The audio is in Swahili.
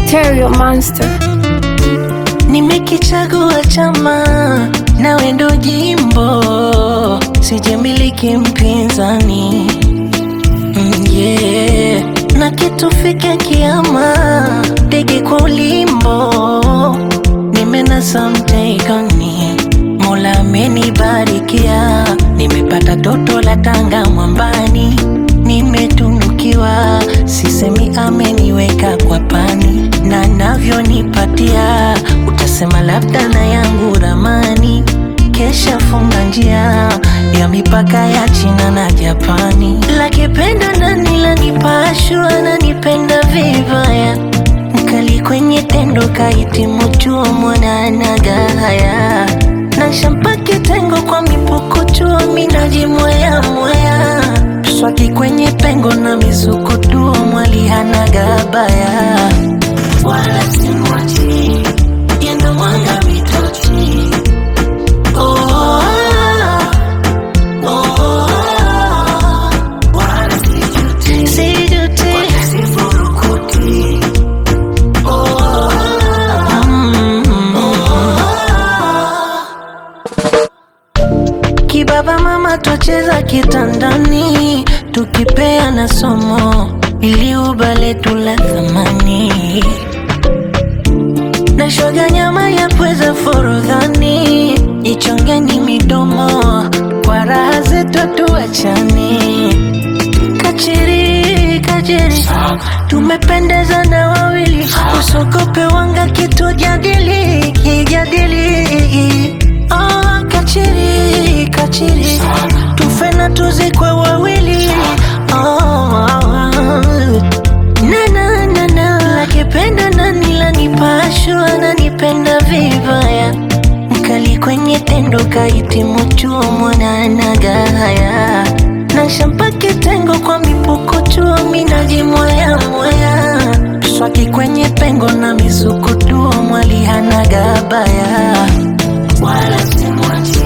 Stereo Monster. Nimekichagua chama nawe ndo jimbo, sijamiliki mpinzani mm, yeah. na kitufike kiama, ndege kwa ulimbo, nimenasa mteikoni, Mola amenibarikia, nimepata toto la Tanga mwambani, nimetunukiwa, sisemi ameniweka kwa pani, na navyonipatia utasema labda na yangu ramani, kesha funga njia ya mipaka ya China na Japani, lakipenda nani lanipashwa nanipenda vibaya mkali kwenye tendo kahitimu chuo mwananaga haya na shampaki tengo kwa mipukuchuo minaji mwaya mwaya swaki kwenye pengo na mizukutuo mwali hanaga baya wala simwachi yendo mwanga mitochi oh, ah, oh, ah, wala sijuti sijuti sifurukuti Kibaba mama twacheza kitandani, tukipea na somo ili ubale tula thamani na shoga nyama ya pweza forodhani, ichongeni midomo kwa raha zetu tuachani. Kachiri kachiri, tumependeza na wawili, usogope wanga kitu jadili kijadili. Oh, kachiri kachiri, tufe na tuzikwe wawili. Oh, na na na na, lakipenda nani lanipashwa nanipenda vibaya mkali kwenye tendo kahitimu chuo mwananaga haya na shampaki tengo kwa mipuko chuo minaji mwaya mwaya swaki kwenye pengo na mizukutuo mwali hanaga baya wala simwachi